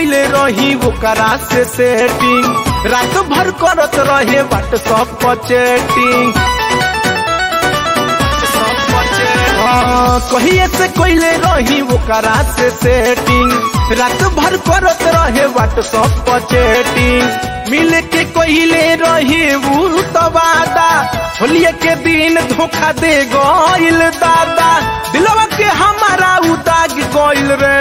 कोइले रही ओकरा से सेटिंग रात भर करत रहे व्हाट्सअप पर चैटिंग हाँ, कहिए से कोइले रही ओकरा से सेटिंग रात भर करत रहे व्हाट्सअप पर चैटिंग मिल के कोइले रही उ तो वादा होलिये के दिन धोखा दे गइल दादा दिलवा के हमारा उ दाग गइल रे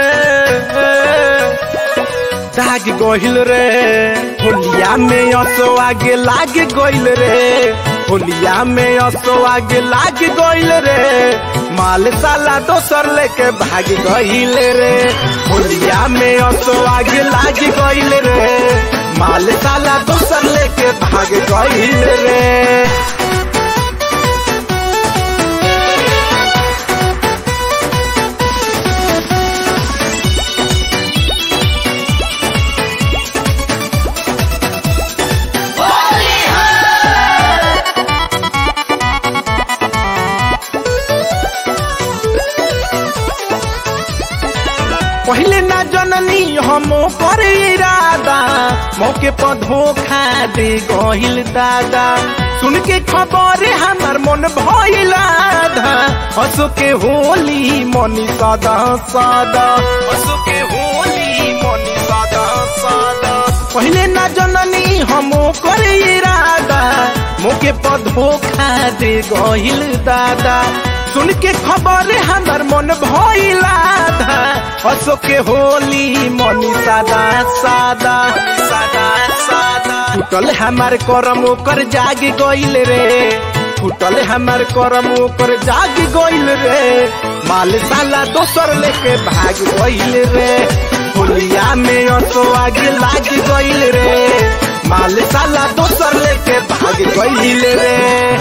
दाग गइल रे होलिया में असो आगे लाग गइल रे होलिया में असो आगे लाग गइल रे माल साला दोसर लेके भाग गइल रे होलिया में असो आगे लाग गइल रे माल साला दोसर लेके भाग गइल रे पहले ना जननी हम कर इरादा मौके पर धोखा दे गहिल दादा सुन के खबर हमर मन भइल आधा हंसो के होली मनी सदा सदा हंसो के होली मनी सदा सदा पहले ना जननी हम कर इरादा मौके पर धोखा दे गहिल दादा सुन के खबर हमर मन भइल आधा हंसो के होली मनी सादा सादा सादा सादा फुटल हमार करम ओकर जाग गइल रे फुटल हमार करम ओकर जाग गइल रे माल साला दोसर लेके भाग गइल रे होलिया में असो आगे लाग गइल रे माल साला दोसर लेके भाग गइल रे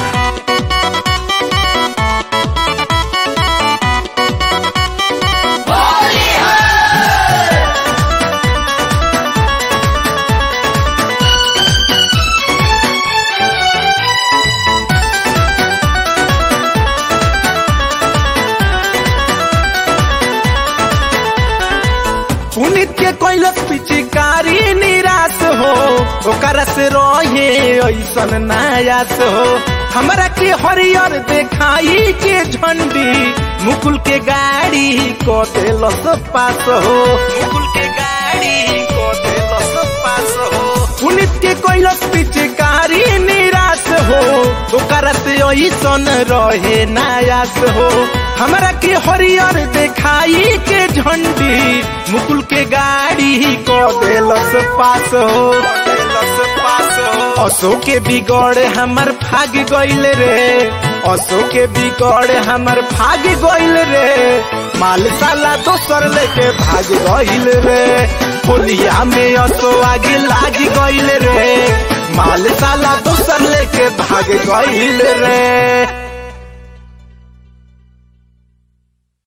पुनित के कैलक पिचकारी निराश हो ओकरा से रहे ऐसन नायास हो हमरा के हरियर देखाई के झंडी मुकुल के गाड़ी को देलस पास हो मुकुल के गाड़ी को देलस पास हो पुनित के कैलक पिचकारी निराश हो ओकरा से ऐसन रहे नायास हो हमरा के हरियर देखाई के झंडी मुकुल के गाड़ी को देलस पास हो देलस पास हो असो के बिगड़ हमर भाग गइल रे असो के बिगड़ हमर भाग गइल रे माल साला दोसर लेके भाग गइल रे होलिया में असो आगे लाग गइल रे माल साला दोसर लेके भाग गइल रे